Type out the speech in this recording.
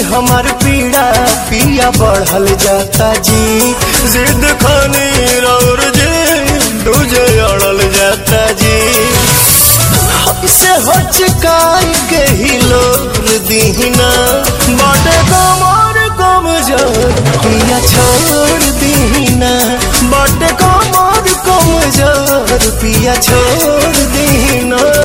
हमार पीड़ा पिया बढ़ल जाता जी जिद खानी और जी दूजे अड़ल जाता जी से हचकाई के ही लोर दीना बाटे कमर कमजोर पिया छोड़ दीना बाटे कमर कमजोर पिया छोड़ दीना